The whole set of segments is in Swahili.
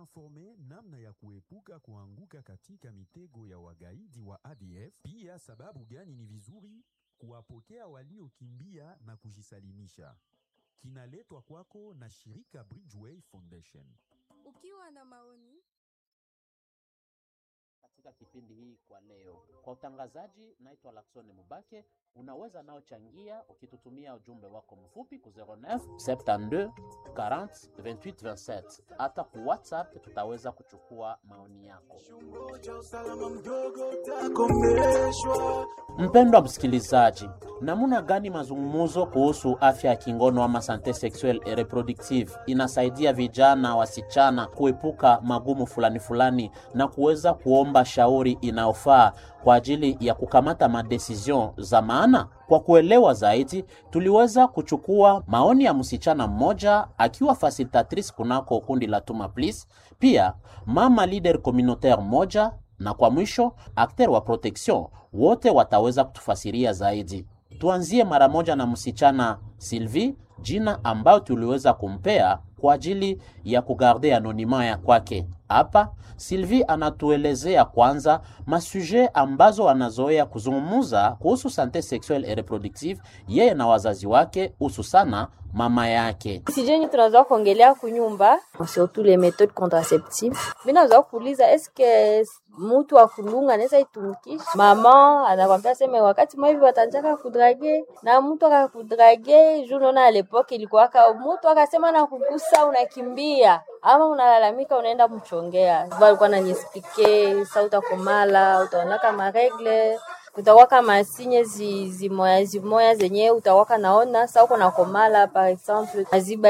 informe namna ya kuepuka kuanguka katika mitego ya wagaidi wa ADF, pia sababu gani ni vizuri kuwapokea waliokimbia na kujisalimisha. Kinaletwa kwako na shirika Bridgeway Foundation. Ukiwa na maoni katika kipindi hii kwa leo. Kwa utangazaji, naitwa Laksoni Mubake. Unaweza nao changia ukitutumia ujumbe wako mfupi ku 09 72 40 28 27. Hata ku WhatsApp tutaweza kuchukua maoni yako. Mpendwa msikilizaji, namna gani mazungumzo kuhusu afya ya kingono ama sante sexuelle et reproductive inasaidia vijana wasichana kuepuka magumu fulani fulani na kuweza kuomba shauri inayofaa kwa ajili ya kukamata madecision za maana? Kwa kuelewa zaidi, tuliweza kuchukua maoni ya msichana mmoja akiwa facilitatrice kunako kundi la Tuma Please, pia mama leader communautaire moja na kwa mwisho akter wa protection wote wataweza kutufasiria zaidi. Tuanzie mara moja na msichana Sylvie, jina ambayo tuliweza kumpea kwa ajili ya kugarde anonima ya kwake. Hapa Sylvie anatuelezea kwanza masuje ambazo anazoea kuzungumza kuhusu sante sexuelle et reproductive yeye na wazazi wake, hususana mama yake. sijeni tunaweza kuongelea kunyumba surtout les méthodes contraceptives mi naweza kuuliza eske mutu akulunga anaweza itumikisha mama anakwambia seme wakati mwa hivi watanjaka kudrage na mtu akakudrage juu naona alepoke ilikuwaka mutu akasema na kugusa unakimbia ama unalalamika unaenda mchongea alikuwa nanispike sa utakomala utaonaka maregle utawaka masinye zi, zimoya zimoya zenye utawaka naona sa uko nakomala par exemple maziba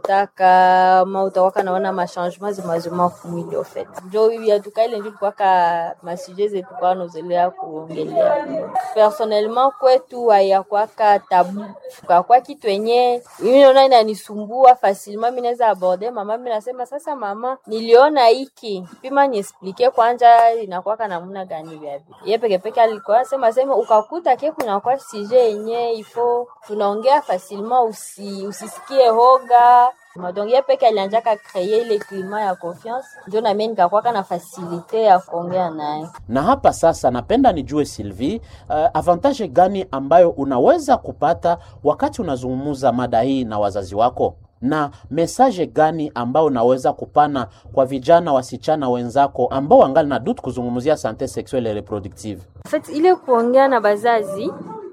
itaotaka ma utawaka naona machangement zimazima kumwili ofet njo yatuka ile njo tukwaka masuje zetu kwa nozelea kuongelea personnellement kwetu hayakwaka tabu kakwa kitu yenye mimi naona inanisumbua facilement mi naweza aborde mama mi nasema sasa mama niliona hiki pima niesplike kwanja inakwaka namuna gani vyavi ye pekepeke alikuwa sema sema ukakuta ke kunakuwa sije yenye ifo tunaongea facilement usi, usisikie hoga donc ye peke alianjaka kreye ile klima ya confiance njo namie nikakwaka na fasilite ya kuongea naye Na hapa sasa napenda nijue Sylvie, uh, avantage gani ambayo unaweza kupata wakati unazungumza mada hii na wazazi wako na mesaje gani ambayo unaweza kupana kwa vijana wasichana wenzako ambao wangali na dutu kuzungumzia sante sexuelle et reproductive? En fait, ile kuongea na bazazi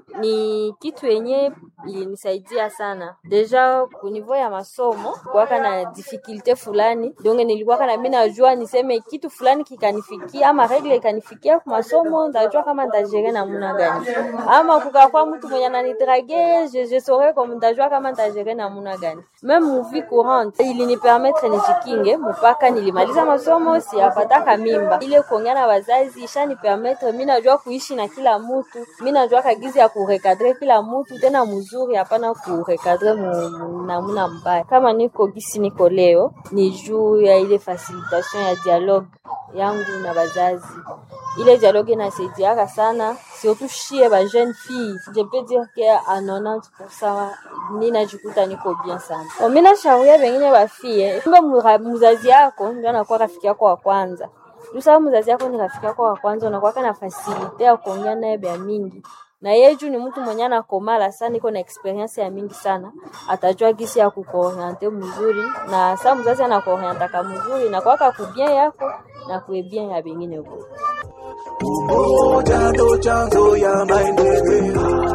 ni kitu yenye ilinisaidia sana deja kunivou ya masomo kuwaka na difikilte fulani donge nilikuwaka na mi najua niseme kitu fulani kikanifikia ama regle ikanifikia ku masomo ndajua kama ntajere namuna gani ama kukakwa mtu mwenye ananidrage je, je saurais comme ndajua kama ntajere namuna gani meme muvi courante ilinipermetre nijikinge mpaka nilimaliza masomo siyapataka mimba ile kuongea na wazazi ishanipermetre mi najua kuishi na kila mutu mi najua kagizi ya kurekadre kila mutu tena mzuri hapana kurekadre namuna mbaya kama niko gisi niko leo ni juu ya ile facilitation ya dialogue yangu na bazazi ile dialogue inasaidiaka sana surtout shie ba jeune fille je peux dire que a 90% ninajikuta niko bien sana Bon, mi nashauria bengine bafie kumbe mura- mzazi yako ndio anakuwa rafiki yako wa kwanza Lusa mzazi yako ni rafiki yako wa kwanza, unakuwaka na fasilite ya kuongea naye bya mingi na yeye juu ni mtu mwenye anakomala sana, iko na experience ya mingi sana, atajua gisi ya kukuoriente mzuri, na saa mzazi anakuorientaka mzuri na kwaka kubien yako na kuebien ya bengine huko. Umoja ndo chanzo ya maendeleo.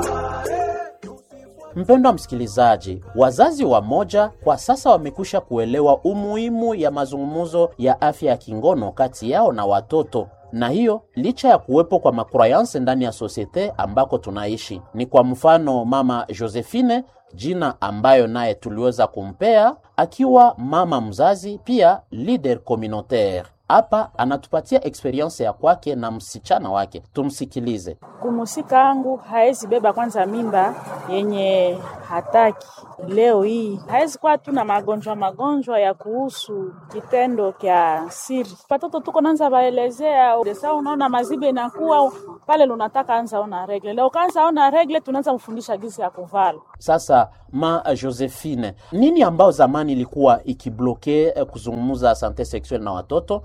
Mpendwa msikilizaji, wazazi wa moja kwa sasa wamekwisha kuelewa umuhimu ya mazungumzo ya afya ya kingono kati yao na watoto na hiyo licha ya kuwepo kwa makrayanse ndani ya sosiete ambako tunaishi. Ni kwa mfano mama Josephine, jina ambayo naye tuliweza kumpea akiwa mama mzazi, pia leader communautaire. Hapa anatupatia experience ya kwake na msichana wake, tumsikilize. kumusika angu haezi beba kwanza mimba yenye hataki. Leo hii hawezi kuwa tu na magonjwa magonjwa ya kuhusu kitendo kya siri. Watoto tuko nanza baelezea desa, unaona mazibe inakuwa pale, lunataka anza ona regle leo, kaanza ona regle, tunaanza mfundisha gisi ya kuvala Sasa ma Josephine, nini ambao zamani ilikuwa ikibloke eh, kuzungumza sante sexuelle na watoto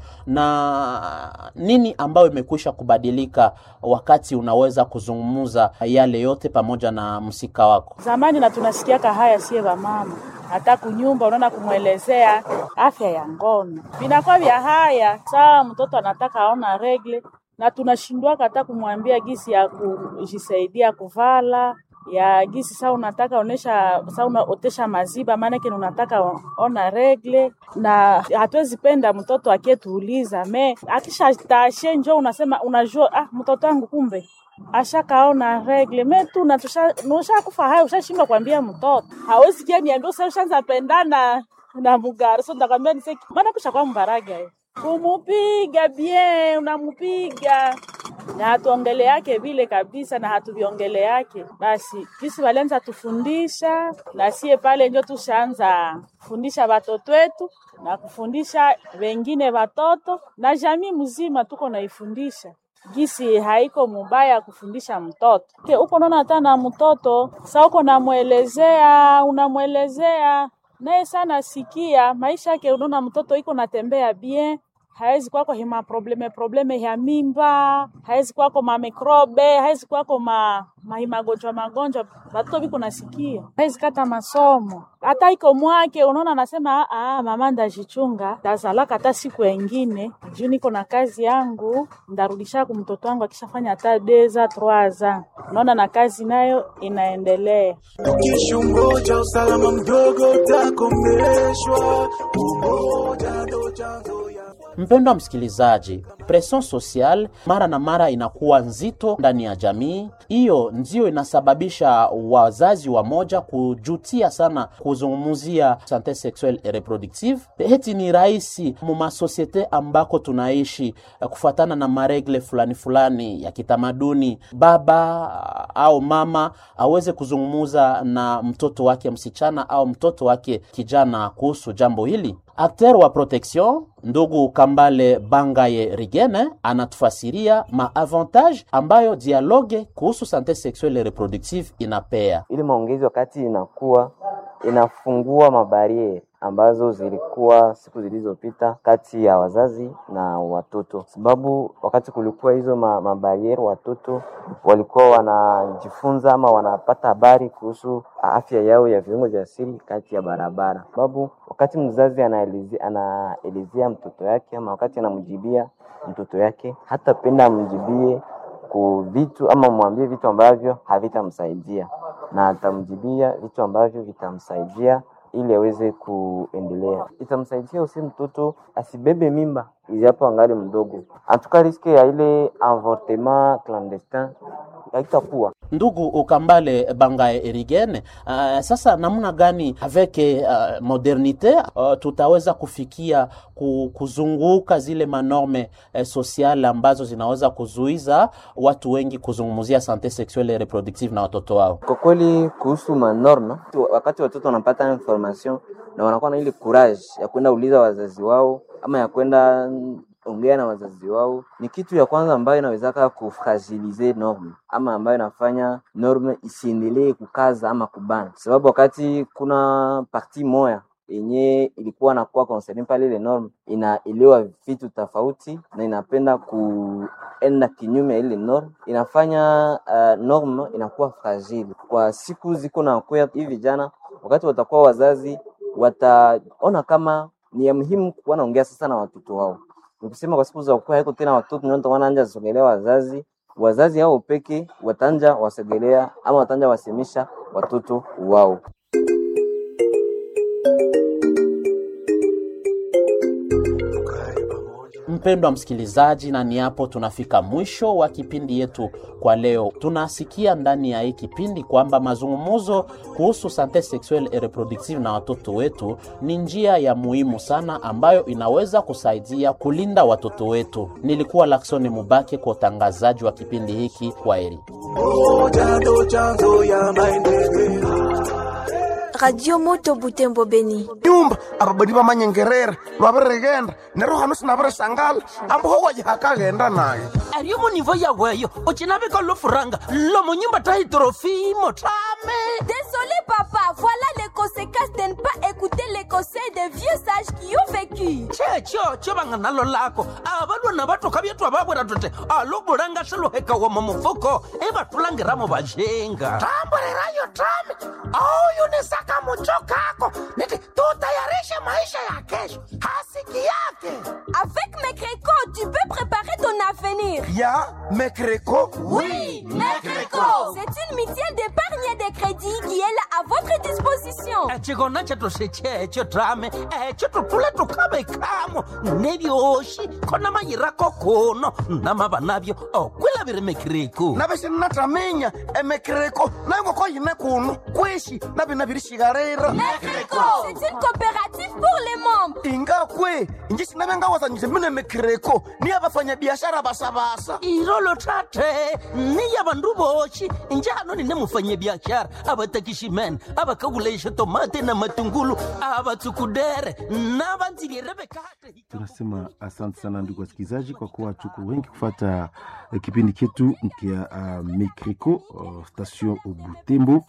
na nini ambayo imekwisha kubadilika wakati unaweza kuzungumza yale yote pamoja na msika wako? zamani, na tunasikiaka haya sie vamama hata kunyumba, unaona kumwelezea afya ya ngono vinakuwa vya haya saa mtoto anataka aona regle, na tunashindwaka hata kumwambia gisi ya kujisaidia kuvala ya gisi saa unataka onesha saa unaotesha maziba, maanake ni unataka o- ona regle, na hatuwezi penda mtoto akietuuliza me akisha tashe njo unasema unajua, ah, mtoto wangu kumbe ashakaona regle me tu na tusha kufa hayo, ushashindwa kuambia mtoto hawezi kia niambia usa ushaanza pendana na mugari so nitakwambia niseki, maana kusha kwa mbaraga ye kumupiga bien, unamupiga na hatuongele yake vile kabisa, na hatuviongele yake basi. Kisi walianza tufundisha na sie pale njo tushaanza kufundisha watoto wetu na kufundisha wengine watoto na jamii mzima, tuko naifundisha gisi haiko mubaya kufundisha mtoto ke uko naona hata na mtoto sa uko namwelezea unamwelezea naye sana sikia maisha yake, unaona mtoto iko natembea bien hawezi kwako hima probleme probleme ya mimba, hawezi kwako ma mikrobe, hawezi kwako ma ma magonjwa magonjwa, batoto biko nasikia, hawezi kata masomo hata iko mwake, unaona anasema ah, mama ndajichunga, tazalaka hata siku engine juu niko na kazi yangu, ndarudisha ku mtoto wangu akishafanya hata deza troaza, unaona na kazi nayo inaendelea. Tukishungoja usalama mdogo utakomeshwa. Umoja ndo chanzo ya Mpendwa msikilizaji, presion social mara na mara inakuwa nzito ndani ya jamii. Hiyo ndio inasababisha wazazi wa moja kujutia sana kuzungumzia sante sexuelle et reproductive. Heti ni rahisi mu masosiete ambako tunaishi eh, kufuatana na maregle fulani fulani ya kitamaduni, baba au mama aweze kuzungumuza na mtoto wake msichana au mtoto wake kijana kuhusu jambo hili. Akter wa protection ndugu Kambale Bangaye Rigene anatufasiria maavantage ambayo dialogue kuhusu sante sexuelle et reproductive inapea. ili maongezi wakati inakuwa inafungua mabariere ambazo zilikuwa siku zilizopita kati ya wazazi na watoto, sababu wakati kulikuwa hizo ma, mabariere watoto walikuwa wanajifunza ama wanapata habari kuhusu afya yao ya viungo vya siri kati ya barabara, sababu wakati mzazi anaelezea anaelezea mtoto yake ama wakati anamjibia mtoto yake, hatapenda amjibie ku vitu ama mwambie vitu ambavyo havitamsaidia na atamjibia vitu ambavyo vitamsaidia ili aweze kuendelea. Itamsaidia usi mtoto asibebe mimba ijapo angali mdogo, antuka riske ya ile avortement clandestin haitakuwa Ndugu Ukambale Bangaye Erigene, uh, sasa namna gani avec uh, modernite uh, tutaweza kufikia ku, kuzunguka zile manorme uh, sociale ambazo zinaweza kuzuiza watu wengi kuzungumzia sante sexuelle et reproductive na watoto wao? Kwa kweli kuhusu manorma, wakati watoto wanapata information na wanakuwa na ile courage ya kwenda uliza wazazi wao ama ya kwenda ongea na wazazi wao, ni kitu ya kwanza ambayo inawezaka kufragilize norme ama ambayo inafanya norme isiendelee kukaza ama kubana, sababu wakati kuna parti moya yenye ilikuwa nakuwa concerne pale ile norme inaelewa vitu tofauti na inapenda kuenda kinyume ya ile norme, inafanya uh, norme inakuwa fragile kwa siku ziko na kuya hivi vijana, wakati watakuwa wazazi wataona kama ni ya muhimu kuwa naongea sasa na watoto wao. Nikusema kwa siku za kuwa haiko tena watoto ndio wanaanza sogelea wazazi, wazazi hao peke watanja wasogelea ama watanja wasemisha watoto wao. Mpendwa msikilizaji, na ni hapo tunafika mwisho wa kipindi yetu kwa leo. Tunasikia ndani ya hii kipindi kwamba mazungumzo kuhusu sante sexuelle et reproductive na watoto wetu ni njia ya muhimu sana ambayo inaweza kusaidia kulinda watoto wetu. Nilikuwa Laksoni Mubake kwa utangazaji wa kipindi hiki. Kwaheri. Umoja ndo chanzo ya maendeleo. radio moto butembo beni nyumba ababadi bamanyengerera lwabirigenda neryo hano sinabirisangala amboho wajihakaghenda naye ariyo munivo yaweyo ucinavika lofuranga lomo nyumba tahitrofimo tame Désolé papa, voilà les conséquences de ne pas écouter les conseils des vieux sages qui ont vécu. checho cho vanga nalo lako avalwana vatoka vyetu avavwera tote alobulanga swiluheka wama mufuko ivatulangiramo vajenga tamburirayo tame auyunisaka mucho kako niti tutayarishe maisha ya kesho hasiki yake Avec mes crécots, tu peux préparer ton avenir. ya mekreko Oui, Mecreco C'est une mutuelle d'épargne et de crédit qui est là à votre disposition. echikona chetu sechecho tame echo tutule tukavekamo nevyoxi kona mayirako kuno namava navyo okwilaviri mekiriku navixinnataminya emekreko nayongoko yine kuno kwishi navinavirixikarira Mecreco C'est une coopérative pour les membres. ingakwe inji xinavengawazanyise mine mekreko ni ya vafanyabiashara vasavasa irolo tate ni ya vandu voxi njano ni ne mufanyabiaxara a va tekiximene a va kavulaixa tomate na matungulu a va tsukudere na va ndzilirevekate tunasema asante sana ndugu wasikilizaji kwa kuwa tuko wengi kufata uh, kipindi chetu kia uh, mekriko uh, station butembo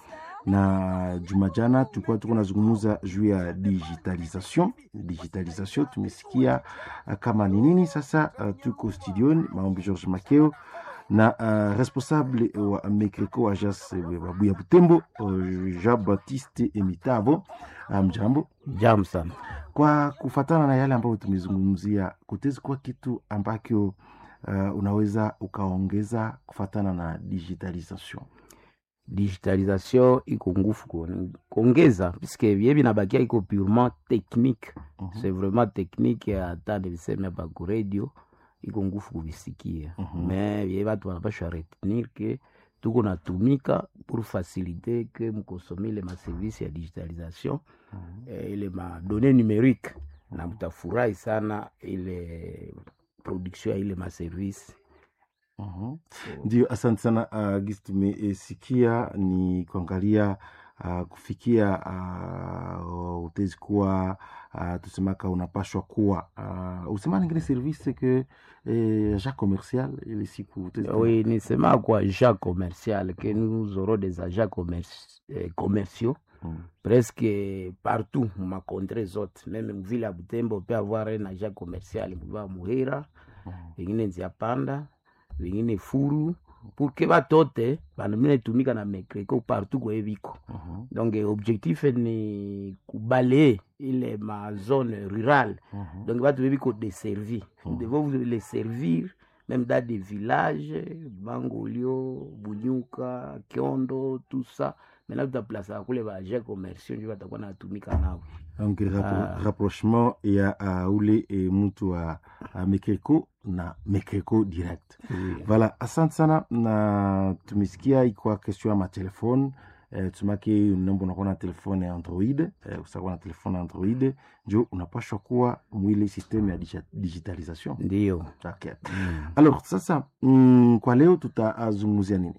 na juma jana tulikuwa tuko nazungumuza juu ya digitalisation digitalisation tumesikia uh, kama ni nini sasa uh, tuko studioni maombi george makeo na uh, responsable wa mekriko ajas babuya butembo uh, jean baptiste emitavo mjambo um, Jambo sana. kwa kufatana na yale ambayo tumezungumzia kutezi kuwa kitu ambacho uh, unaweza ukaongeza kufatana na digitalisation Digitalisation iko ngufu kuone- kuongeza puisque bie binabakia iko purement technique Mhm. c'est vraiment technique hata niliseme hapa ku radio iko ngufu kubisikia Mhm. me bie batu banapashwa retenir ke tuko natumika pour faciliter ke mukosome ile maservice ya digitalisation eh, ile madonne numérique na mutafurahi sana ile production ya ile maservice Mhm. ndio asante sana uh, gisi tumesikia ni kuangalia uh, kufikia uh, utezi kuwa uh, tusemaka unapashwa kuwa uh, usema ningine service ke eh, agent commercial ile siku utezi kuwa- Oui, nisema kwa agents commercial que nous aurons des agents commerci- eh, commerciaux Mm. presque partout ma contrée zote meme mvile ya Butembo peut avoir un agent commercial mva Muhira vengine Nziapanda vengine Furu pour que batote bana mine tumika na mekreko partout kwe biko Mhm. donc eh, objectif ni kubalayer ile ma zone rurale Mhm. donc batu bebiko deservi Mhm. nous devons vous les servir même dans des villages bangolio bunyuka kiondo tout ça maintenant tutaplasaka kule baagent commerciaux njo batakuwa natumika nao donc rapro Ah. rapprochement ya uh, ule e, mtu wa uh, mekreko na mekreko direct voilà asante sana na tumesikia ikwa question ya matelefone eh, tumake nombo unakuwa na telefone ya android eh, usakuwa na telefone ya android njo unapashwa kuwa mwile systeme ya digi- digitalisation ndio okay. alors sasa mm, kwa leo tutazungumzia nini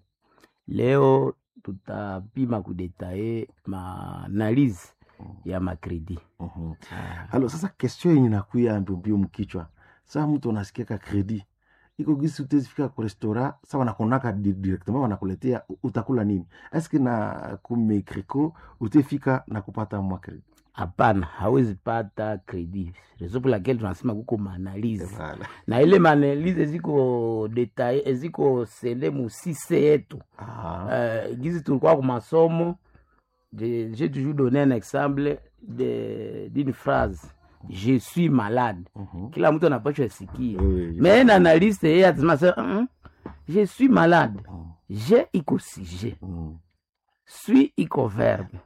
leo tutapima kudetaye maanalyse ya makredi Mhm. alors sasa question yenye nakuya mbiombio mkichwa saa mtu anasikiaka kredi iko gisi utezifika ku restaurant sa wanakonaka di- directement wanakuletea u- utakula nini eske na kumekreko utefika na kupata mwa kredi hapana hawezi pata kredi reso pour laquelle tunasema kuko maanalyse Voilà. na ile maanalyse ziko detaye ziko sende musise yetu Ah. uh, gizi tulikuwa ku masomo je- j'ai toujours donné un exemple de- d'une phrase je suis malade Mhm. kila mtu anapashwa sikia Oui, oui, je mais na analyste yeye atasema sasa, "Mm, je suis malade Mm. je iko sujet Mm. suis iko verbe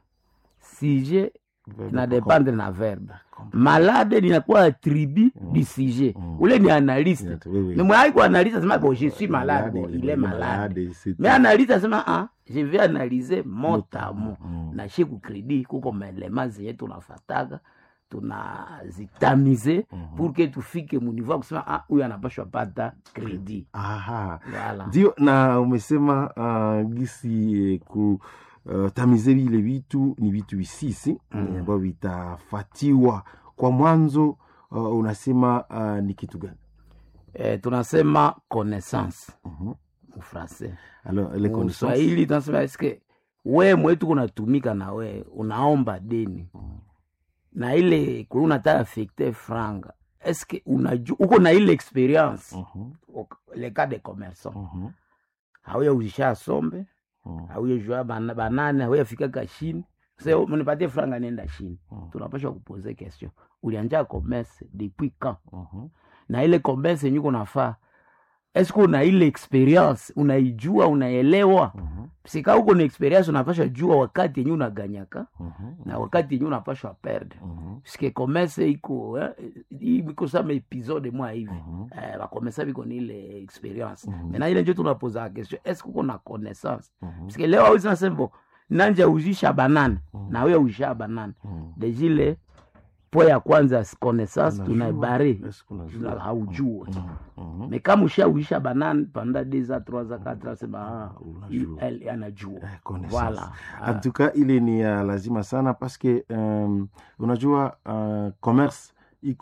sujet Verbe na kwa- dépendre na verbe malade linakuwa attribut du sujet ule ni analyste Oui, oui. mais mwai kuanalyse asema bon je suis malade bon, il est malade mais analyse asema ah, je vais analyser mot à mot Mm. na she kukredi kuko maelema zenye tunafataka tunazitamize Mhm. pour que tufike muniveau ya kusema ah, huyu anapashwa pata kredi Aha. Voilà. ndio na umesema uh, gisi eh, ku uh, tamize vile vitu ni vitu visisi Mm. ambavyo vitafatiwa kwa mwanzo uh, unasema uh, ni kitu gani eh, tunasema connaissance Mhm. mufrancais alors les connaissances Swahili tunasema eske we mwetu kunatumika na we unaomba deni na ile kuli unataka affecte franga eske unaju uko na ile experience Mhm, Ok- le cas de commerçant mhm, hauya uzisha sombe mhm, hauya jua bana- banane hauya fika kashini se mnipatie franga nenda chini Mhm. tunapasha kupoze question ulianja commerce depuis quand mhm, na ile commerce yenye uko nafaa eske una ile experience unaijua unaelewa mhm, sika uko na experience unapasha jua wakati yenye unaganyaka mhm, na wakati yenye unapashwa perde mhm, puisque commerce iko eh, iko sama episode mwa hivi mhm, eh, bakomesa biko ni ile experience Mhm. mena ile njo tunapoza question est ce uko na connaissance mhm, puisque leo awezi nasembo nanja uzisha banane Mhm. na wewe uzisha banane mhm. dejile po ya kwanza connaissance Unajua, tunaibare est-ce qu'on tuna- ajua? haujue Mhm, mhm. me kama ushauisha banane panda deux a trois a quatre a sema ah, Unajua. elle anajua Eh, connaissance. voilà En tout cas ile ni ya lazima sana paske um, unajua uh, commerce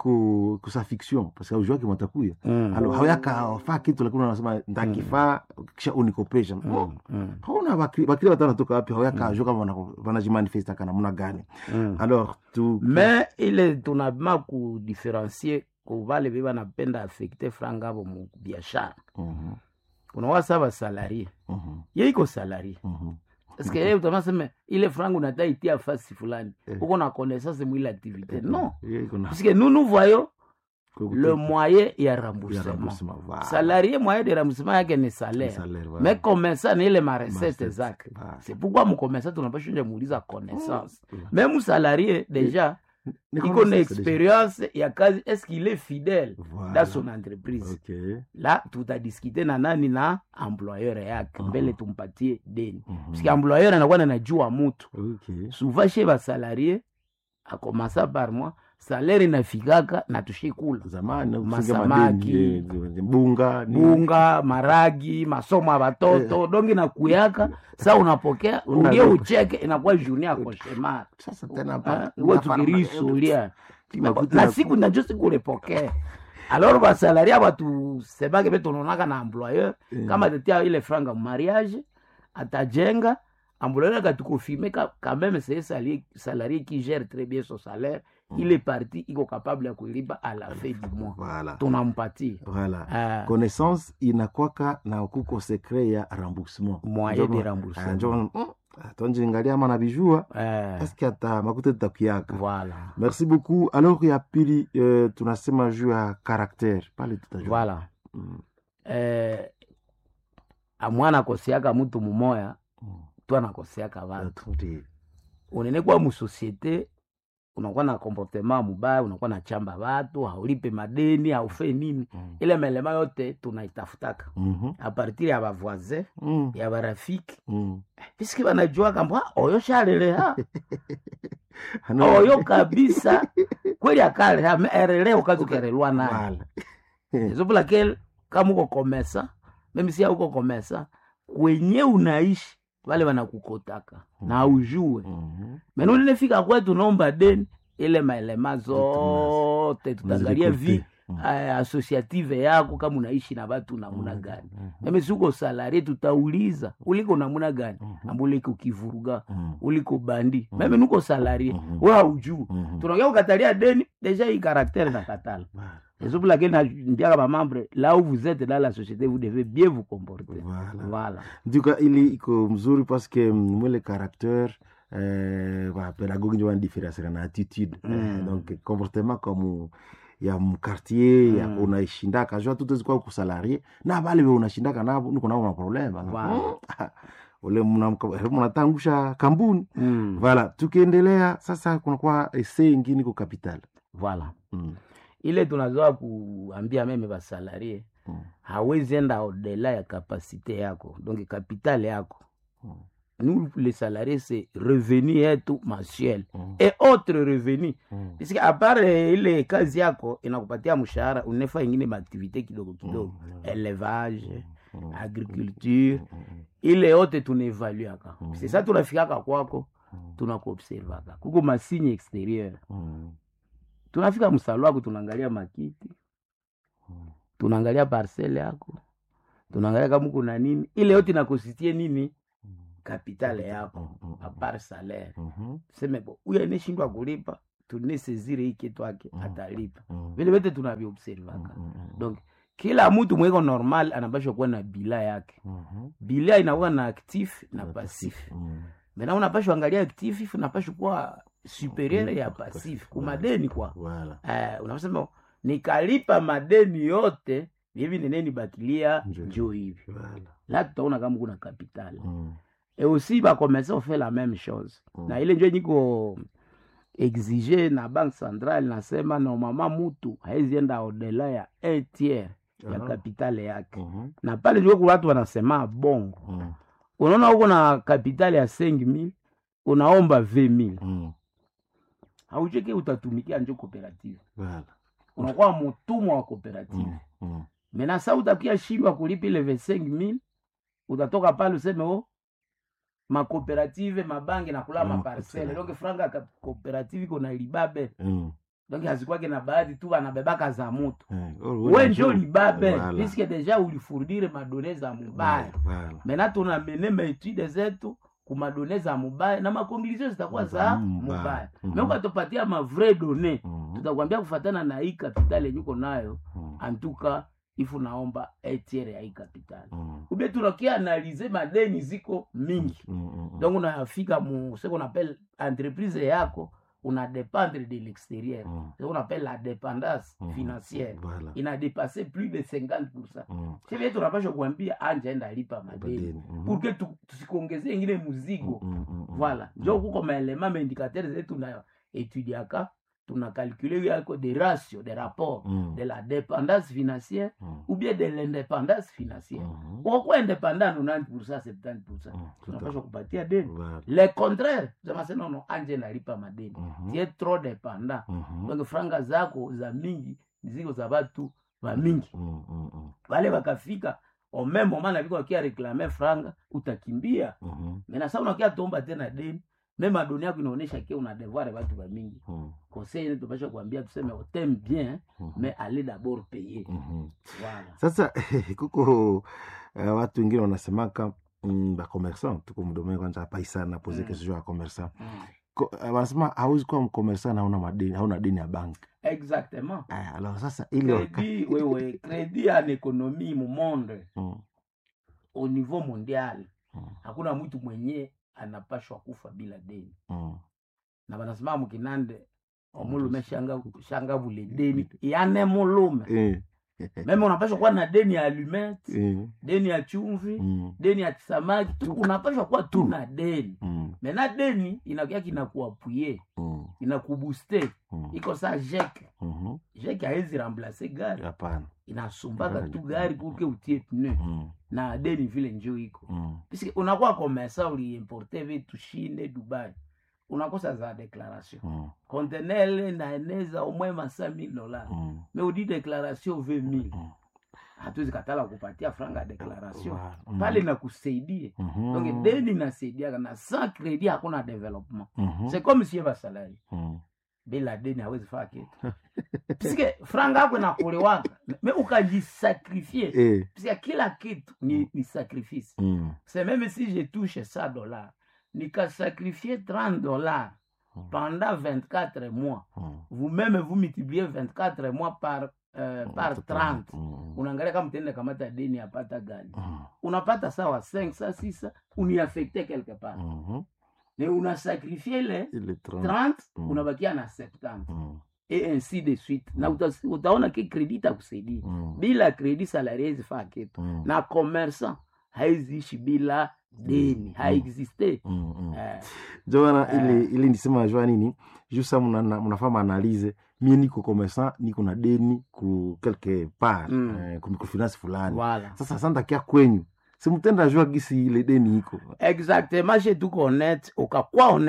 iko kusa fiction paske aujua kimatakuya Mm. alo hawayakafaa kitu lakini unasema ntakifaa kisha unikopesha Mm, mm, hauna bakri watano toka wapi hawayakajua kama wana- wanajimanifesta namna gani mm. alors tu me ile tunabima kudifferencie kuvale ve banapenda affecte franga avo mu biashara Mhm, unawasa basalarie mhm, ye iko salarie mhm. paske ye utamaseme ile franga unata itia fasi fulani Eh. uko na connaissance mwile activité non Ye iko na- puisque nous nous voyons Kwa le kutu- moyen ya ya remboursement remboursement, voilà. salarié moyen de remboursement yake ni salaire Salaire, voilà. mais commerçant ni ile marecette Marecette, zake voilà. c'est pourquoi mcommerçant tunapashunja muuliza connaissance Mm. même salarié déjà Ni iko na connaissance déjà. expérience ya kazi est-ce qu'il est fidèle Voilà. dans son entreprise Ok. la tutadiskite na nani na employeur yake Mhm. mbele tumpatie deni Mhm. puisque employeur anakuwa nanajua mutu Ok. souvent chez basalarie akomasa par mois salaire inafikaka na tushikula zamani kufunga Masamaki. madeni, eh, bunga nini. bunga maragi masomo ya batoto dongi nakuyaka sa unapokea Una- ungie ucheke inakuwa journée ya koshemar Sasa tena hapa, uwe unafanya tukirisulia Makuta na na- siku najo siku ulipokea alors basalaria batusemake be tunaonaka na employeur Eh. kama tetia ile franga mariage atajenga employeur akatukofirme quand même c'est salarié, salarié qui gère très bien son salaire il est parti iko capable ya kulipa à la fin du mois Voilà. tunampatia Voilà. Ah. connaissance inakwaka na kuko secret ya remboursement Moyen Njo- de remboursement. Ah, njo- mm, tonjingalia ama nabijua eh, eske ata makuta tutakiaka voilà merci beaucoup alors ya pili eh, tunasema juu ya caractère pale tutajua voilà Mm, eh, amwana akosiaka mutu mumoya mm. tu anakoseaka vatu Ndio. unene kwa musosiete unakuwa na comportement mubaya unakuwa na chamba vatu haulipe madeni haufe nini Mm. ile melema yote tunaitafutaka Mhm. apartir ya bavoisin Mm, ya barafiki mm. piski banajua kamba oyo shaleleha Ano- oyo kabisa kweli akaleha me erele ukazukerelwa naye Voilà. ezopulake kama uko komesa meme sia uko komesa kwenye unaishi wale wanakukotaka na ujue Mhm. mena ulinefika kwetu naomba deni ile maelema zote tutaangalia vi Unazikote. Mm. eh, associative yako kama unaishi na watu namuna gani meme siuko salarie tutauliza uliko namuna gani amba uliko kivuruga Mhm. uliko bandi meme nuko salarie Mhm. we haujuu Mhm. tunaongea kukatalia deni deja hii karaktere na katala Voilà. C'est pour laquelle nambiaka bamembre là où vous êtes dans la société vous devez bien vous comporter Voilà. voilà nduka ili iko mzuri paske mm, mwele caractère eh, ba pedagogue njo wanadifferenciaka na attitude Mm. eh, donc comportement comme ya mkartier ya Mm. unaishindaka jua tutezikwa kusalarie na bale be unashindaka nabo niko nabo maproblema Voilà. ule mnamka- mnatangusha kambuni mm. vala tukiendelea sasa kunakuwa ese ingine ko capital voilà mm. ile tunazoa kuambia meme basalarie Mm. hawezi enda odela ya kapasite yako donc capital yako Mm. nous les salariés c'est revenu yetu mensuel Mm. et autre revenu Mm. puisque apart eh, ile kazi yako inakupatia mshahara unefa ingine maaktivité kidogo kidogo Mm. élevage agriculture ile yote tunaevaluaka sesa tunafikaka kwako tunakuobservaka kuko masigne exterieur tunafika msalo wako tunaangalia makiti tunaangalia parcele yako tunaangalia kama kuna nini ile yote inakositie nini kapitale yako apart salaire tuseme bo huyu aneshindwa kulipa tunesezire hii kitu ake atalipa vile vyote tunaviobservaka donc kila mtu mweko normal anapashwa kuwa na bila yake bila inakuwa na actif na pasif mena unapashwa angalia actif unapashwa kuwa superieur ya pasif kumadeni kwa eh, unasema nikalipa madeni yote hivi neneni batilia njo hivi la tutaona kama kuna kapitali et aussi bakomesa ofaire la même chose na ile njo niko exige na banque centrale nasema normalement mutu haizienda odela ya un tiers ya Aha. kapitale yake na pale njo kuna watu wanasema bongo unaona huko na kapitale ya 5000 unaomba 20000 haucheke utatumikia njo cooperative unakuwa mutumwa wa cooperative mena sa utakia shindwa kulipa ile 25000 utatoka pale useme o makooperative mabange nakula Mm, maparcele donc franga ya ka- cooperative iko na libabe Mm. donc hazikwake na baadhi tu anabebaka za mutu oh, we njo libabe Voilà. puisque deja ulifurdire madone za mubaya Voilà. mena tunamene maetude zetu kumadone za mubaya na makonklusio zitakuwa za mubaya. mubaya Mhm. me ukatupatia mavrai done tutakwambia kufatana na hii kapitali yenye uko nayo antuka ifu naomba etiere ya hii kapitali ube tunakia analize madeni ziko mingi donc unafika mu ce qu'on appelle entreprise yako una dépendre de l'extérieur ce qu'on appelle la dépendance financière Voilà. ina dépassé plus de 50 sivie tunapasha kuambia anja enda lipa madeni pour que tu- tusikongezee ingine muzigo voilà njo kuko maelema maindicateur zetu na etudiaka tuna calcule yako de ratio de rapport de la dépendance financière ou bien de l'indépendance financière ukakuwa indépendant 90 70 tunapasha kupatia deni le contraire zamasema no anje nalipa madeni tie trop dépendant donc franga zako za mingi ziko za batu ba mingi wale wakafika au même moment na viko wakia reklame franga utakimbia mena sa unakia tomba tena deni meme adoni yako inaonyesha ke una devoir batu ba mingi conseil tupasha kuambia tuseme oteme bien mais allez d'abord payer voilà sasa kuko uh, watu wengine wanasemaka mm, bakomersan tuko mdomee kwanza paisana pose Mm. kesho ya komersan Ko- uh, wanasema hauwezi kuwa mkomersan hauna madeni hauna deni ya bank exactement Aya, alors sasa ile waka- crédit wewe crédit en économie mu monde Mm, au niveau mondial hakuna mtu mwenye anapashwa kufa bila deni mm, na banasema mukinande omulume shanga shanga bule deni yane mulume eh, meme unapashwa kuwa na deni ya alumete eh, deni ya chumvi mm, deni ya samaki tu unapashwa kuwa tu na deni mm, mena deni inakia kinakuapuye mm, inakubuste mm, iko sa jeke mhm. jeke haezi remplace gari hapana inasumbaka Gari. tu gari purke utie pneu Mm, na deni vile njo iko mm, piske unakuwa komesa uliimporte vitu shinde dubai unakosa za declaration mm, contenele naeneza omwe masa mil dolar mm. me udi declaration ve mil hatuwezi katala kupatia franga ya declaration Mm. pale nakusaidie Mhm. donc deni nasaidiaka na sans credit hakuna development Mhm. c'est comme sie basalari Mm. bila deni hawezi faa kitu piske franga yako inakuliwaka me ukajisakrifie Eh. piske kila kitu ni, ni sacrifice Mm. c'est même si je touche 100 dollars nikasacrifier 30 dollars pendant 24 mois vous-même vous multipliez 24 mois par euh, par 30 unaangalia kama tende kamata deni apata gani unapata sawa 5 sa 6 uniaffecte quelque part Mhm. mais unasacrifie le Ile 30. 30 Mm. unabakia na 70 Mm. et ainsi de suite na uta, utaona ke credit takusaidia Mm. bila credit salari haizi faa kitu Mm. na commerçant haiziishi bila deni haexiste Mm, mm. Eh, jona Eh. ile ile nisema najua nini jusa mnafaa maanalize mie niko commerçant niko na deni ku quelque part Mm. eh, ku microfinance fulani Voilà. sasa santakia kwenyu simutenda jua gisi ile deni iko exactement she tuko honnête ukakuwa honnête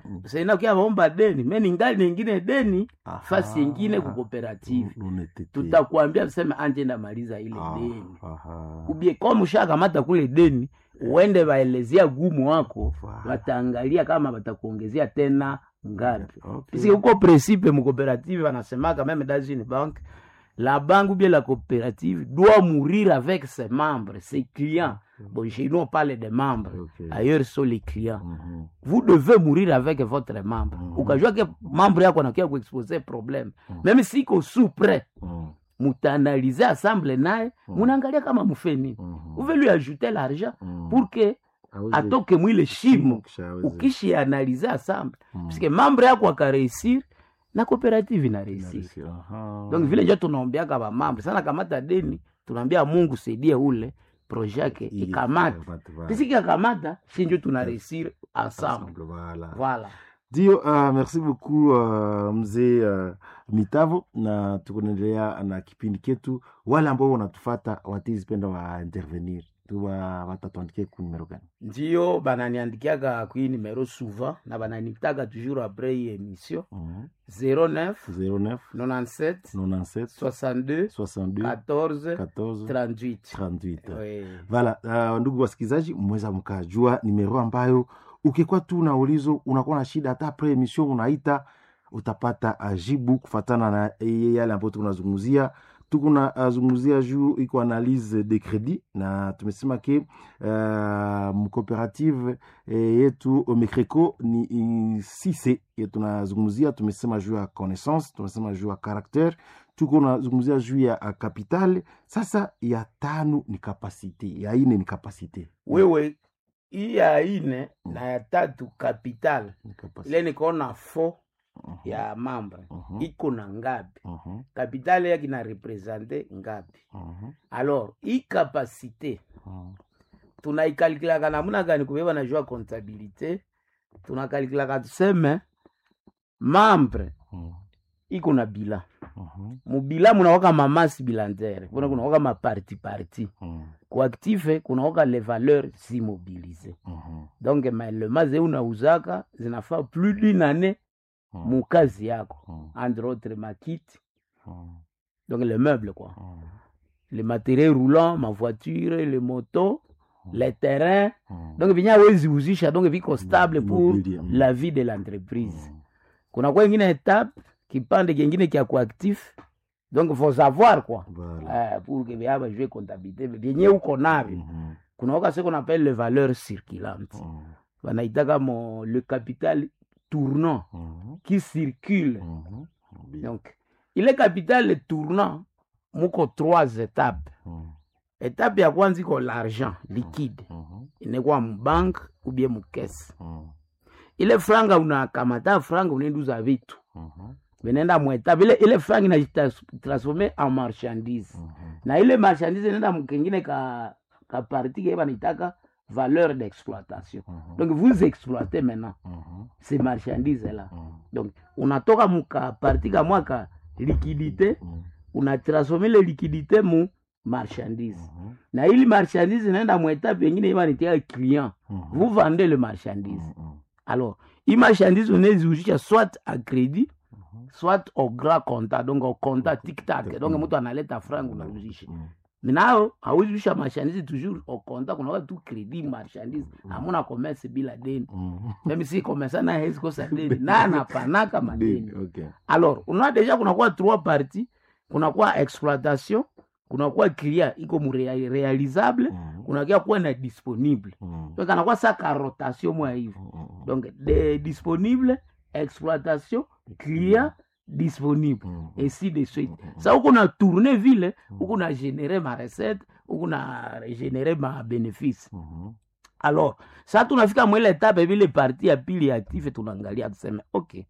saina kia vaomba deni me ningali ningine deni fasi ingine kukooperative tutakuambia tuseme anje ndamaliza ile deni ubie kama ushakamata kule deni uende waelezea gumu wako wataangalia kama watakuongezea tena ngapi okay. huko principe mucoopérative wanasemaka meme dans une banque la banque ou bien la coopérative doit mourir avec ses membres ses clients bon chez nous on parle des membres ailleurs sont les clients vous devez mourir avec votre membre ukajua ke membre yako anakia kuexpose problème même siko sous près mutaanalize assemble naye munaangalia kama mufeni uve lui ajouter l'argent pour que atoke mwile shimo ukishianalize assemble puisque membre yako akareusir na cooperative inareusir donc vile njo tunaombeaka bamambre sana kamata deni tunaambia mungu saidie ule projet yake ikamate pisiki akamata shinjo tunareusir ensemble voilà ndio uh, merci beaucoup uh, mzee uh, mitavo na tukunaendelea na kipindi ketu wale ambao wanatufata watizipenda wa intervenir tuwa watatuandikia ku numero gani ndio bananiandikiaka kui numero souvent na bananitaka toujours après hii émission Mhm. 09 09 97 97 62 62 14 14 38 38 Oui. vala uh, ndugu wasikilizaji mweza mkajua nimero ambayo ukikuwa tu na ulizo unakuwa na shida hata pre emission unaita utapata uh, jibu kufatana na eh, yale ambayo tunazungumzia tukuna uh, zungumzia juu iko analyse de credit na tumesema ke uh, mcooperative eh, yetu mecreco ni i- sise ye tunazungumzia tumesema juu ya connaissance tumesema juu ya caractere tuko nazungumzia juu ya uh, capital sasa ya tano ni kapasite ya ine ni kapasite wewe hii ya ine na ya tatu capital ile nikaona fo ya mambre iko na ngapi kapitale yake na represente ngapi alors hii kapasite tunaikalkulaka namuna gani kubeba na jua comptabilité tunakalikilaka tuseme mambre iko na bila mubila munawaka mamasi bilantere kuna kunawaka maparti parti kuaktive kunawaka les valeurs immobilisées donc maelema ze unauzaka zinafaa plus d'une année mukazi yako entre autres makiti donc les meubles quoi les matériels roulants ma voiture les motos les terrains donc vinya awezi uzisha donc viko stable pour la vie de l'entreprise kuna kwa ingine étape kipande kingine kya kuactif donc faut savoir quoi eh, pour que vyaba jue comptabilité vyenye uko navyo kuna waka se qu'on appelle les valeurs circulantes wanaitaka mo le capital tournant qui circule donc ile capital tournant muko trois étapes étape ya kwanza iko l'argent liquide inekuwa mubank ubie mukese ile franga unakamata franga unaenduza vitu vinaenda mwetape ile, ile franga inajitransforme en marchandise na ile marchandise inaenda mkengine ka, ka parti ke banaitaka valeur d'exploitation donc vous exploitez maintenant ces marchandises là donc unatoka muka parti kamwa ka liquidité unatransforme ile liquidité mu marchandise na ili marchandise inaenda mwetape yengine ibanitia client vous vendez le marchandise alors hii marchandise unaeziuzisha soit a crédit soit au grand compta donc au compta tiktak donc mtu analeta franga unauzisha minao hauzisha marchandise toujours au compta kunakuwa tu crédit marchandise hamuna commerce bila deni mimi si commerce na hezi kosa deni na anapanaka madeni okay. alors unaona deja kunakuwa trois parties kunakuwa exploitation kunakuwa clia iko murealisable kunakia kuwa na disponible donc anakuwa saka rotation mwa hivi donc de disponible exploitation clia disponible ainsi de suite sa huku na tourne vile huku na génere ma recette huku na génere ma bénéfice alors sa tunafika mwile etape vile parti ya pili ya active tunaangalia tuseme okay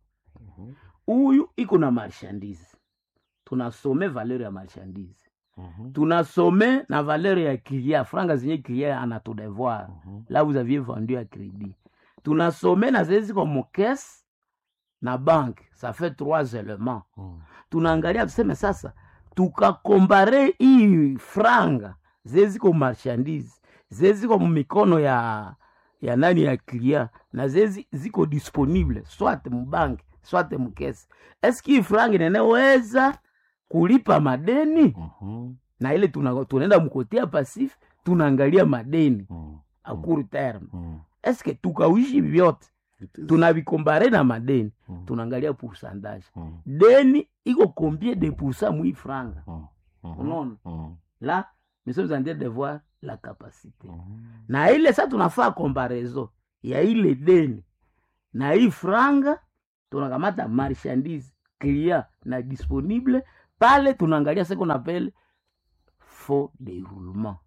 huyu iko na marchandise tunasome valeur ya marchandise tunasome na valeur ya client franga zenye client anatudevoir là vous aviez vendu à crédit tunasome na zezi kwa mokese na banque ça fait trois éléments tunaangalia tuseme sasa tukakombare hii franga zeziko marchandise zeziko mumikono ya ya nani ya klia na zezi ziko disponible swate mubanki swate mukesi eski hii frangi neneweza kulipa madeni na ile tuna- tunaenda mkotia pasif tunaangalia madeni a court terme eske tukawishi vyote tunavikombare na madeni tunaangalia pourcentage deni iko combien de pourcent mwi franga unaona la nous sommes en train de voir la capacité na ile sa tunafaa comparaison ya ile deni na hii franga tunakamata marchandise clia na disponible pale tunaangalia ce qu'on appelle faux déroulement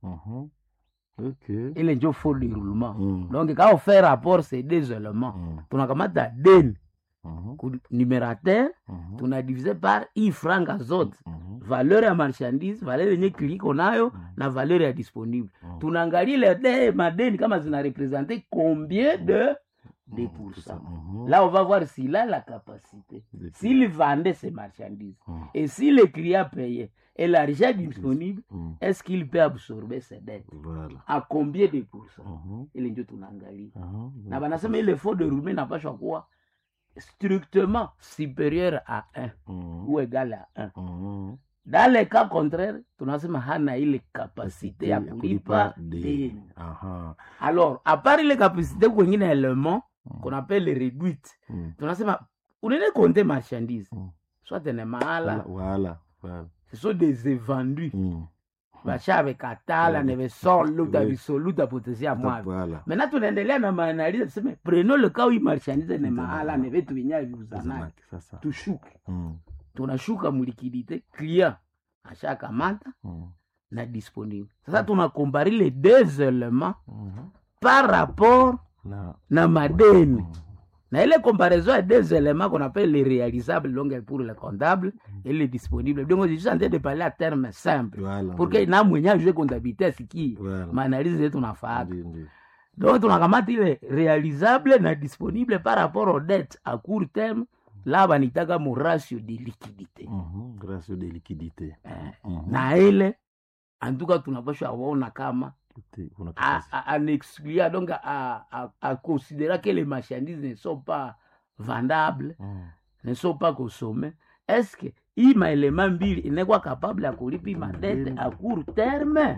okay. ile njo faux déroulement donc quand on fait rapport ces deux éléments tunakamata deni ku numerateur tunadivise par hii franga zote valeur ya marchandise valeur yenye kiliko nayo na valeur ya disponible tunaangalia ile de madeni kama zina represente combien de de pourcent là on va voir s'il a la capacité s'il vendait ses marchandises et si le client payait et l'argent disponible est-ce qu'il peut absorber ses dettes Voilà. à combien de pourcents ile ndio tunaangalia na banasema ile faux de roulement inapashwa kuwa strictement supérieur à 1 ou égal à 1 dans le cas contraire tunasema hana ile kapasite ya kulipa deni Aha. alors à part ile kapasite kwengine element qu'on appelle réduite tunasema unene compter marchandise soit ne mahala Voilà. Voilà. ce sont des évendus vashavekatala nevesoluta Oui. visoluta potensia mwavyo Voilà. mena tunaendelea na maanaliza tuseme preno le cas où marchandise ne mahala ne vitu vyenyewe viuzanake Sasa. tushuke Mm. tunashuka mulikidite client ashakamata na disponible sasa tunakombari les deux éléments par rapport Na. na madeni na ile comparaison ya deux éléments qu'on appelle les réalisables donc pour le comptable et les disponibles donc je suis en train de parler à terme simple Voilà. pour que na mwenye ajue comptabilité asikie Voilà. maanalizi yetu nafaaka Ndio, ndio. donc tunakamata ile réalisable na disponible par rapport aux dettes à court terme là banitaka mu ratio de liquidité Mhm. Ratio de liquidité. Mhm. na ile antuka tunapashwa waona kama Kuna à, à, à exclure, donc à, à, à considérer que les marchandises ne sont pas vendables, ne sont pas consommées, est-ce que hii maelema mbili inakuwa capable ya kulipa hii madette à court terme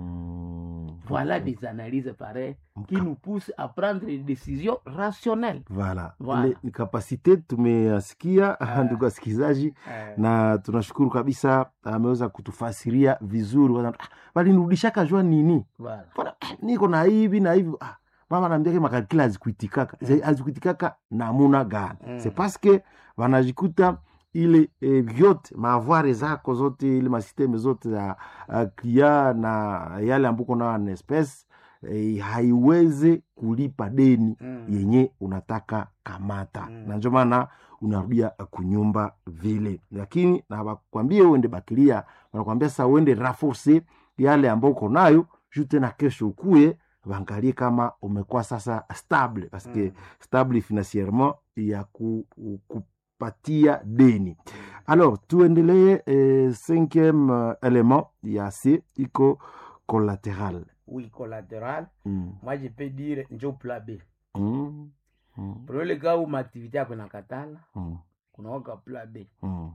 voilà des analyses pareilles qui nous poussent à prendre des décisions rationnelles Voilà. Voilà. Ile ni kapasite tumeyasikia ndugu wasikilizaji, Eh. na tunashukuru kabisa, ameweza kutufasiria vizuri. Wana- ah, Walinirudishaka jua nini, Voilà. Mbona, ah, niko na hivi na hivi ah, mama naambia makakila hazikuitikaka hazikuitikaka namuna gani? Mm. C'est parce que wanajikuta ile eh, vyote maavware zako zote ile masisteme zote za uh, klia na yale ambuko nayo na espèce eh, haiweze kulipa deni Mm. yenye unataka kamata na ndio maana unarudia kunyumba vile, lakini na wakwambie uende bakilia, wanakwambia sasa uende raforce yale ambao uko nayo juu tena kesho ukuye waangalie kama umekuwa sasa stable paske Mm. stable financierement ya ku, kupatia deni. Alors tuendelee eh, cinquième euh, élément ya C iko collatéral. Oui, collatéral. Mm. Moi, je peux dire njo plan B. Mm. Mm. Pour le cas où ma activité yako inakatala, Mm. kunawaka plan B. Mm.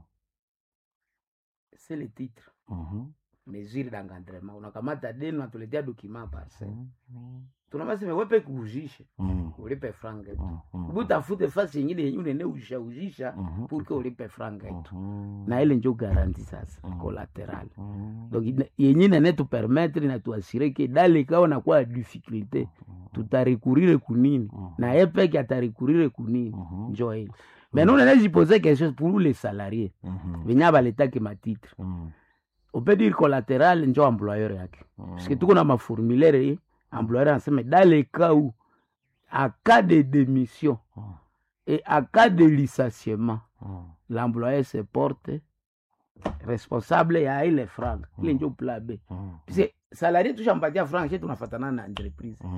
C'est le titre. Mhm. mesure d'encadrement unakamata deni unatuletea dokima parcel Mm. tunamasema wepe kuujishe Mm. ulipe franga yetu Mm. ubu utafute fasi yengine yenye unene ujisha ujisha Mhm. purke ulipe franga yetu Mhm. na ile njo garanti sasa collateral Mm. donc ina- yenye nane tupermetre na tuasire ke dale kawa nakuwa difficulté tutarekurire kunini na ye peke atarekurire kunini njo ile maintenant unene jipose question pour les salariés Mhm. venye baletaki matitre Mm. on peut dire collatéral njo employeur yake parce que tuko na maformulaire ye employeur anasema dans le cas où à cas de démission et à cas de licenciement l'employeur se porte responsable ya ile franc ile njo plan b puisque salarié tushampatia franc she tunafatana na entreprise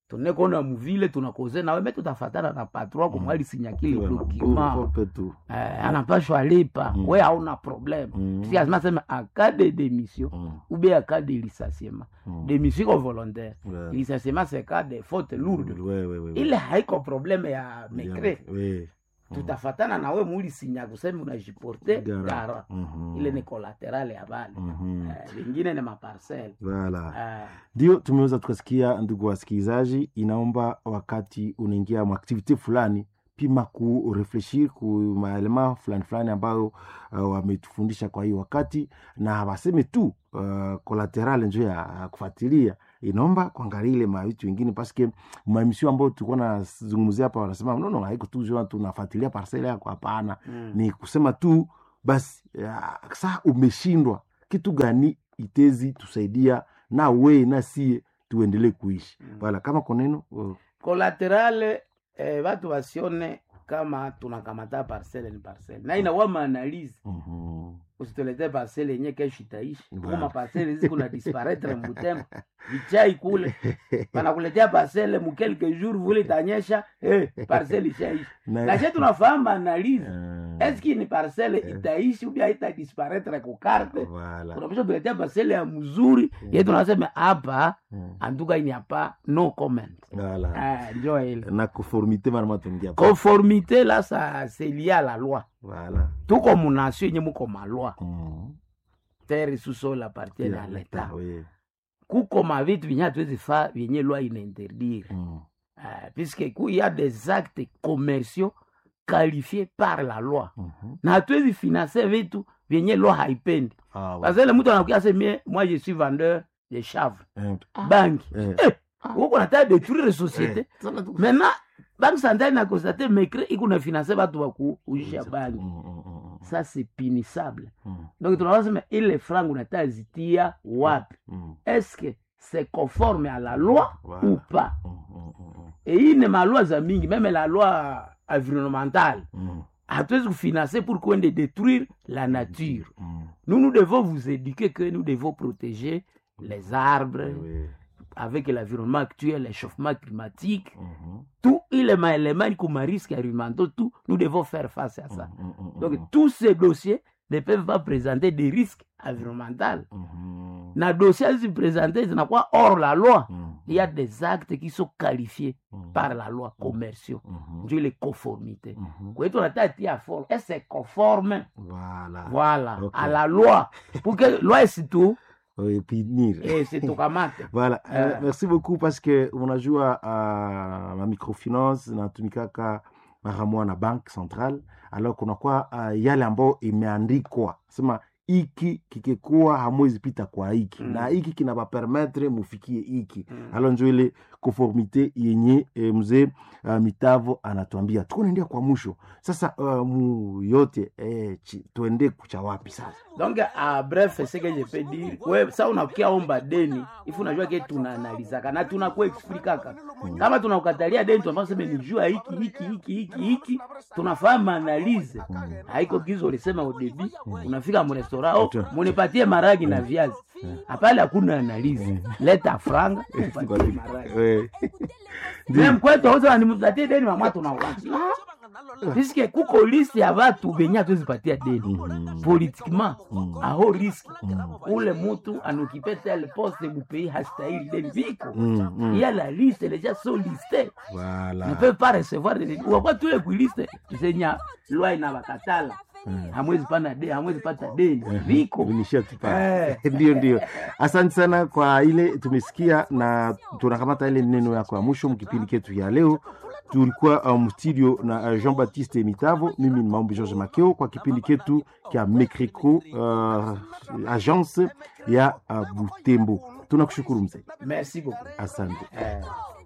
tunekona muvile tunakoze nawe me tutafatana na patron mm. kumwali sinyakile Voilà. dokima Ukope tu. eh, anapashwa lipa Mm. we hauna problème Mm. si azima sema aka de démission Mm. ou bien aka de licenciement Mm. démission iko volontaire Ouais. licenciement c'est cas de faute lourde Ouais, ouais, ouais, ouais. ile haiko problème ya mekre Ouais. tutafatana nawe mulisinya kusema unajiporte Gara. gara Mhm. ile ni collateral ya bale Mhm. eh, vingine ni maparcel Voilà. eh, ndio tumeweza tukasikia ndugu wasikilizaji inaomba wakati unaingia maaktivite fulani pima kurefleshir ku maelema fulani fulani ambayo uh, wametufundisha kwa hiyo wakati na waseme tu uh, kolateral njo ya ya kufuatilia inaomba kuangalia ile mavitu wengine paske maemisio ambayo tulikuwa nazungumzia hapa wanasema nono haiko tu jua tunafuatilia parcele yako hapana Mm. ni kusema tu basi ya, saa umeshindwa kitu gani itezi tusaidia na we na sie tuendelee kuishi Mm. wala kama koneno uh, collaterale eh, watu wasione kama tunakamata parcele ni parcele na inakuwa maanalizi mhm. usitulete parcele yenye kesho itaishi Voilà. kuma parcele hizi kuna disparaître mbutembo vichai kule wanakuletea parcele mu quelques jours vule itanyesha eh, parcele ishaishi Na- lakini tunafahamu maanalizi Eh, eski ni parcele itaishi ubia ita disparaître kukarte wala. unapasha tuletea parcele ya mzuri ye tunasema hapa Mm. antuka ini hapa no comment Wala. Ah, njo ile na conformité marama tuingia pa. conformité là ça c'est lié à la loi Wala. tuko munation yenye muko malwa Mhm. terre sous-sol appartiene Ya, à leta, l'état we. kuko mavitu vyenye hatuwezi fa vyenye loi inainterdire Mm. uh, puisque ku y a des actes commerciaux qualifiés par la loi Mhm. na hatuwezi finance vitu vyenye loi haipendi Ah, parce que le mtu anakuya semie moi je suis vendeur de chanvre Eh, banki eh. eh, huko nataka détruire société Eh, sana tu- maintenant banque centrale na constate mecre iko na finance batu bakuujisha banki Mm, mm, mm, mm. ça c'est punissable Mm, donc tunaweza sema ile franc unataka zitia wapi mm, est-ce que c'est conforme à la loi Voilà. ou pas mm, mm, mm, et hii ni maloi za mingi meme la loi environnementale mm, hatuwezi kufinancer pour kuende détruire la nature mm. nous nous devons vous éduquer que nous devons protéger les arbres We. avec l'environnement actuel l'échauffement climatique Mhm. tout ile maélément iko marisque environnementaux tout nous devons faire face à ça Mm, mm, mm, donc mm. tous ces dossiers ne peuvent pas présenter des risques environnementaux Mhm. na dossier azizipresente zinakuwa hors la loi Mm, il y a des actes qui sont qualifiés mm, par la loi commerciaux mhm. ndio ile conformité Mhm. kwa hiyo tunataka tia forme et c'est conforme Voilà. voilà Ok. à la loi pour que loi isitu Oui, punir. isitukamate Voilà. Euh, Eh. merci beaucoup parce que unajua uh, ma microfinance inatumikaka mara moja na bank central alors kunakuwa uh, yale ambayo imeandikwa sema hiki kikikuwa hamwezi pita kwa hiki Mm. na hiki kinabapermetre mufikie hiki Mm. alo njo ile conformité yenye e, mzee uh, mitavo anatuambia tuko naendea kwa mwisho sasa uh, mu yote eh, chi, tuende kucha wapi sasa donc a bref ce que je peux dire we sa unakia omba deni ifu unajua ke tunaanalizaka na tunakuexplikaka kama tunakukatalia deni tunafaa seme ni jua hiki hiki hiki hiki hiki tunafahamu analize haiko gizo ulisema udebi unafika mrestaurant oh, Ata. munipatie maragi na viazi hapale hakuna analize leta franga upatie maragi Eh, Mem kwetu auza nimpatie deni mama tunauacha piske kuko liste ya batu benye hatuwezipatia deni politiquement aho riski ule mutu anokipe tel poste mupei hastahili deni viko mm, mm. il y a la liste les gens sont listés Voilà. ne peuvent pas recevoir de wakwa tule kuiliste tusenya lwa ina bakatala hamwezi pana de hamwezi pata deni viko Vinishia tu pale. Eh. ndio ndio asante sana kwa ile tumesikia na tunakamata ile neno yako ya mwisho mkipindi ketu ya leo tulikuwa um, studio na uh, jean baptiste mitavo mimi ni maombi george makeo kwa kipindi ketu kya mecrico uh, agence ya uh, butembo tunakushukuru mzee merci beaucoup asante eh.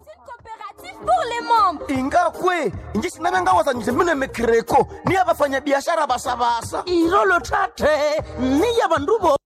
pour les membres ingakwe inji sinavengawazanyise mine mekreko niya vafanyabiashara basabasa irolo tate niya vanduvo